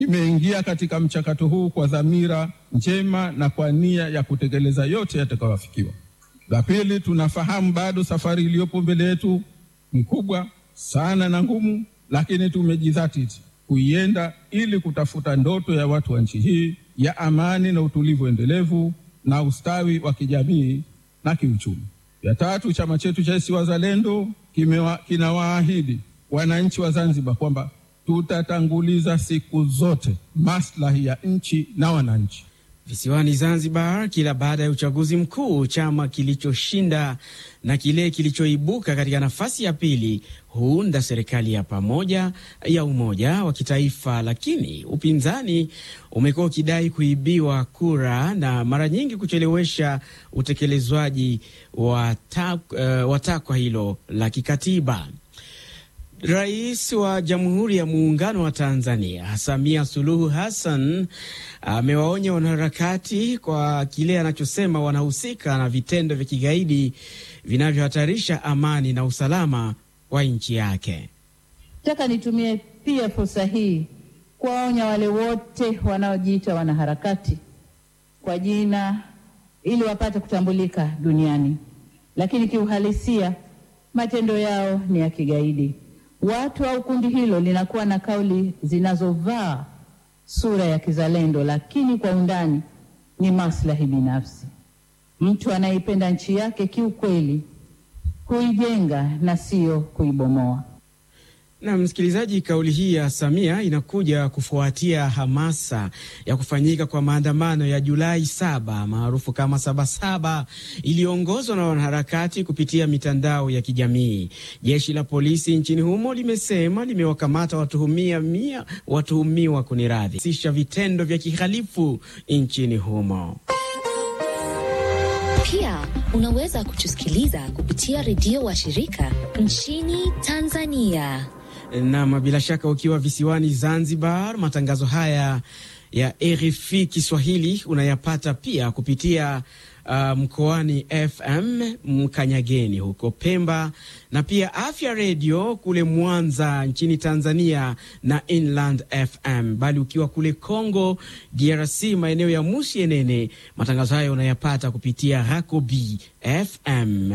imeingia katika mchakato huu kwa dhamira njema na kwa nia ya kutekeleza yote yatakayoafikiwa. La pili, tunafahamu bado safari iliyopo mbele yetu ni kubwa sana na ngumu, lakini tumejidhatiti kuienda ili kutafuta ndoto ya watu wa nchi hii ya amani na utulivu endelevu na ustawi wa kijamii na kiuchumi. Ya tatu, chama chetu cha ACT Wazalendo kinawaahidi wananchi wa Zanzibar kwamba tutatanguliza siku zote maslahi ya nchi na wananchi. Visiwani Zanzibar, kila baada ya uchaguzi mkuu, chama kilichoshinda na kile kilichoibuka katika nafasi ya pili huunda serikali ya pamoja ya umoja wa kitaifa, lakini upinzani umekuwa ukidai kuibiwa kura na mara nyingi kuchelewesha utekelezwaji wa uh, takwa hilo la kikatiba. Rais wa Jamhuri ya Muungano wa Tanzania Samia Suluhu Hassan amewaonya wanaharakati kwa kile anachosema wanahusika na vitendo vya kigaidi vinavyohatarisha amani na usalama wa nchi yake. Nataka nitumie pia fursa hii kuwaonya wale wote wanaojiita wanaharakati kwa jina ili wapate kutambulika duniani, lakini kiuhalisia matendo yao ni ya kigaidi. Watu au kundi hilo linakuwa na kauli zinazovaa sura ya kizalendo, lakini kwa undani ni maslahi binafsi. Mtu anayeipenda nchi yake kiukweli huijenga na sio kuibomoa. Na msikilizaji, kauli hii ya Samia inakuja kufuatia hamasa ya kufanyika kwa maandamano ya Julai saba maarufu kama Sabasaba iliyoongozwa na wanaharakati kupitia mitandao ya kijamii. Jeshi la polisi nchini humo limesema limewakamata watuhumia mia watuhumiwa kuniradhi sisha vitendo vya kihalifu nchini humo. Pia unaweza kutusikiliza kupitia redio wa shirika nchini Tanzania. Nam, bila shaka ukiwa visiwani Zanzibar, matangazo haya ya RFI Kiswahili unayapata pia kupitia uh, mkoani FM Mkanyageni huko Pemba, na pia Afya Redio kule Mwanza nchini Tanzania na Inland FM. Bali ukiwa kule Congo DRC, maeneo ya Musienene, matangazo hayo unayapata kupitia Rakobi FM.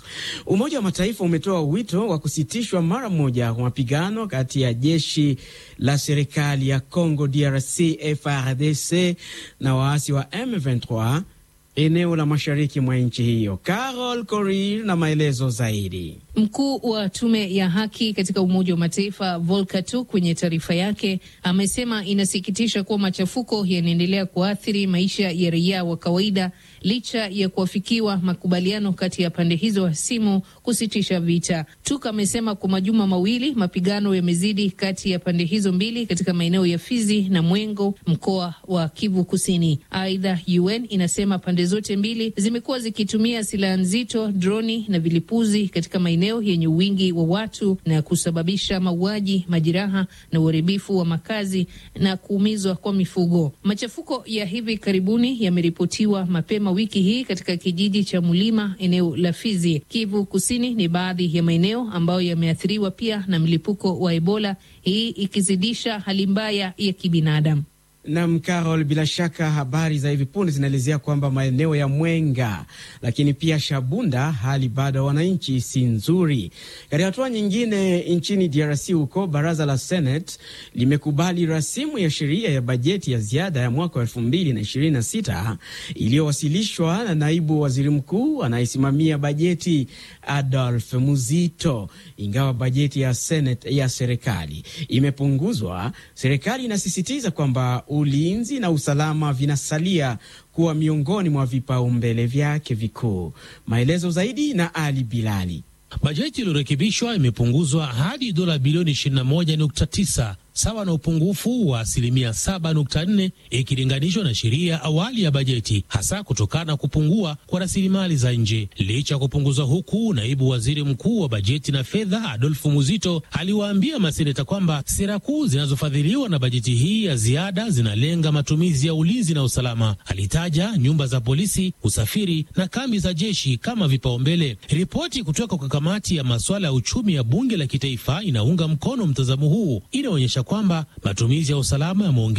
Umoja wa Mataifa umetoa wito wa kusitishwa mara moja kwa mapigano kati ya jeshi la serikali ya Congo DRC FARDC na waasi wa M23 eneo la mashariki mwa nchi hiyo. Carol Korir na maelezo zaidi. Mkuu wa tume ya haki katika Umoja wa Mataifa Volker Turk kwenye taarifa yake amesema inasikitisha kuwa machafuko yanaendelea kuathiri maisha ya raia wa kawaida licha ya kuafikiwa makubaliano kati ya pande hizo hasimu kusitisha vita. Turk amesema kwa majuma mawili mapigano yamezidi kati ya pande hizo mbili katika maeneo ya Fizi na Mwengo, mkoa wa Kivu Kusini. Aidha, UN inasema pande zote mbili zimekuwa zikitumia silaha nzito, droni na vilipuzi katika maeneo yenye wingi wa watu na kusababisha mauaji, majeraha na uharibifu wa makazi na kuumizwa kwa mifugo. Machafuko ya hivi karibuni yameripotiwa mapema wiki hii katika kijiji cha Mulima, eneo la Fizi. Kivu Kusini ni baadhi ya maeneo ambayo yameathiriwa pia na mlipuko wa Ebola, hii ikizidisha hali mbaya ya kibinadamu. Nam Carol, bila shaka habari za hivi punde zinaelezea kwamba maeneo ya Mwenga lakini pia Shabunda hali bado ya wananchi si nzuri. Katika hatua nyingine, nchini DRC huko baraza la Senate limekubali rasimu ya sheria ya bajeti ya ziada ya mwaka wa elfu mbili na ishirini na sita iliyowasilishwa na naibu waziri mkuu anayesimamia bajeti Adolf Muzito. Ingawa bajeti ya Senate ya serikali imepunguzwa, serikali inasisitiza kwamba ulinzi na usalama vinasalia kuwa miongoni mwa vipaumbele vyake vikuu. Maelezo zaidi na Ali Bilali. Bajeti iliyorekebishwa imepunguzwa hadi dola bilioni 21.9 sawa na upungufu wa asilimia 7.4 ikilinganishwa na sheria ya awali ya bajeti, hasa kutokana na kupungua kwa rasilimali za nje. Licha ya kupunguzwa huku, naibu waziri mkuu wa bajeti na fedha Adolfu Muzito aliwaambia maseneta kwamba sera kuu zinazofadhiliwa na bajeti hii ya ziada zinalenga matumizi ya ulinzi na usalama. Alitaja nyumba za polisi, usafiri na kambi za jeshi kama vipaumbele. Ripoti kutoka kwa kamati ya masuala ya uchumi ya bunge la kitaifa inaunga mkono mtazamo huu, inaonyesha kwamba matumizi ya usalama yameongezeka